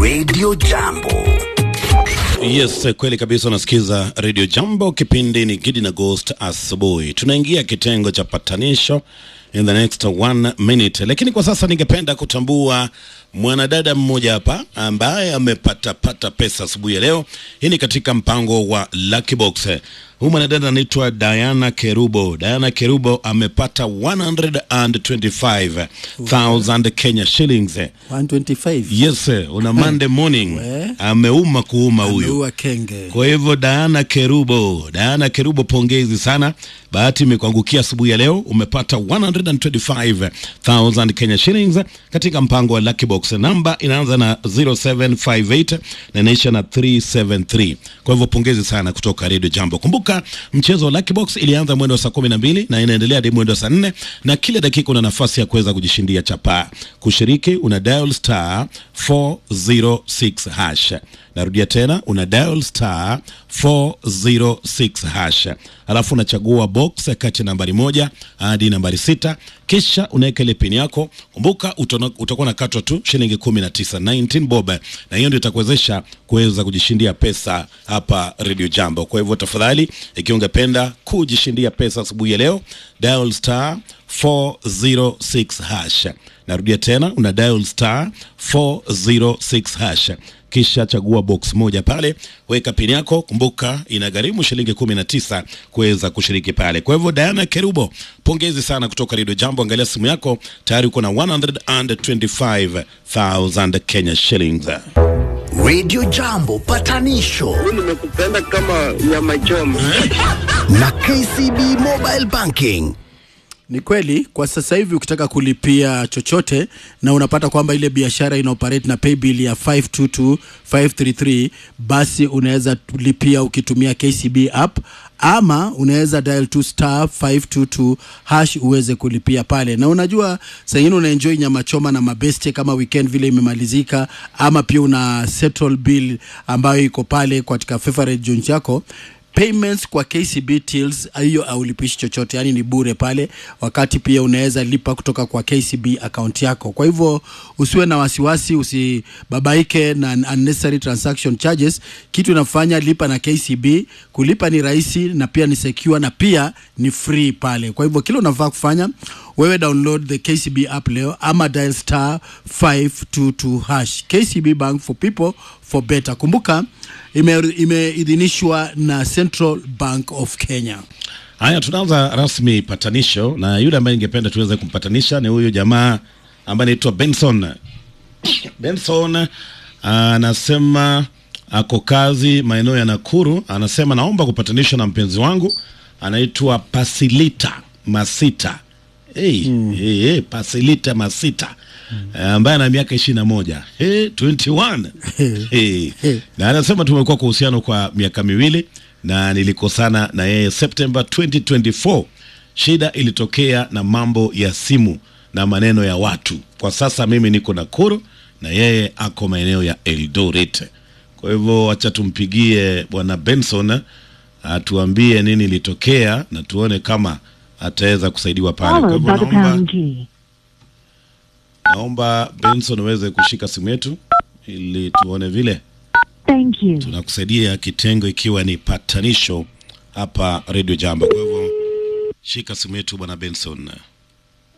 Radio Jambo. Yes, kweli kabisa. Unasikiza Radio Jambo, kipindi ni Gidi na Ghost asubuhi. Tunaingia kitengo cha patanisho in the next one minute, lakini kwa sasa ningependa kutambua mwanadada mmoja hapa ambaye amepatapata pesa asubuhi ya leo. Hii ni katika mpango wa Lucky Box. Huyu mwanadada anaitwa Diana Kerubo. Diana Kerubo amepata 125,000 Kenya shillings. 125 Yes, una Monday morning. We. Ameuma kuuma huyu. ameua kenge. Kwa hivyo Diana Kerubo, Diana Kerubo, pongezi sana. Bahati imekuangukia asubuhi ya leo, umepata 125,000 Kenya shillings katika mpango wa Lucky Box. Namba inaanza na 0758 na inaisha na 373. Kwa hivyo pongezi sana kutoka Radio Jambo. Kumbuka mchezo wa Lucky Box ilianza mwendo wa saa 12 na inaendelea hadi mwendo wa saa 4 na kila dakika una nafasi ya kuweza kujishindia chapaa. Kushiriki una dial star 406 hash. Narudia tena una dial star 406 hash, alafu unachagua box kati ya nambari moja hadi nambari sita, kisha unaweka ile pin yako. Kumbuka utona- utakuwa nakatwa tu shilingi 19 19 bob, na hiyo ndio itakuwezesha kuweza kujishindia pesa hapa Radio Jambo. Kwa hivyo tafadhali, ikiwa ungependa kujishindia pesa asubuhi ya leo, dial star 406 hash. Narudia tena una dial star 406 hash kisha chagua box moja pale, weka pini yako. Kumbuka inagharimu shilingi 19 kuweza kushiriki pale. Kwa hivyo Diana Kerubo, pongezi sana kutoka Radio Jambo. Angalia simu yako tayari uko na 125,000 Kenya shillings. Radio Jambo patanisho nimekupenda kama nyama choma. na KCB Mobile Banking. Ni kweli kwa sasa hivi ukitaka kulipia chochote na unapata kwamba ile biashara ina operate na paybill ya 522533 basi unaweza lipia ukitumia KCB app ama unaweza dial to star 522 hash uweze kulipia pale, na unajua saa ingine unaenjoy nyama choma na mabeste kama weekend vile imemalizika, ama pia una settle bill ambayo iko pale katika favorite joint yako payments kwa KCB tills hiyo haulipishi chochote, yani ni bure pale, wakati pia unaweza lipa kutoka kwa KCB account yako. Kwa hivyo usiwe na wasiwasi, usibabaike na unnecessary transaction charges. Kitu inafanya lipa na KCB, kulipa ni rahisi na pia ni secure na pia ni free pale. Kwa hivyo kile unafaa kufanya wewe download the KCB app leo ama dial star 522 hash. KCB Bank for people for better. Kumbuka ime- imeidhinishwa na Central Bank of Kenya. Haya, tunaanza rasmi patanisho, na yule ambaye ningependa tuweze kumpatanisha ni huyu jamaa ambaye anaitwa Benson. Benson anasema ako kazi maeneo ya Nakuru. Anasema naomba kupatanishwa na mpenzi wangu anaitwa Pasilita Masita. Hey, hey, hey, Pasilita Masita ambaye ana miaka ishirini na moja hey, 21 hey. na anasema tumekuwa kwa uhusiano kwa miaka miwili na nilikosana na yeye September 2024. Shida ilitokea na mambo ya simu na maneno ya watu. Kwa sasa mimi niko Nakuru na yeye ako maeneo ya Eldoret. Kwa hivyo acha tumpigie bwana Benson atuambie nini ilitokea na tuone kama ataweza kusaidiwa pale. Kwa followed hivyo by the naomba pound key. naomba Benson uweze kushika simu yetu ili tuone vile Thank you. tunakusaidia kitengo ikiwa ni patanisho hapa Radio Jambo. Kwa hivyo shika simu yetu bwana Benson.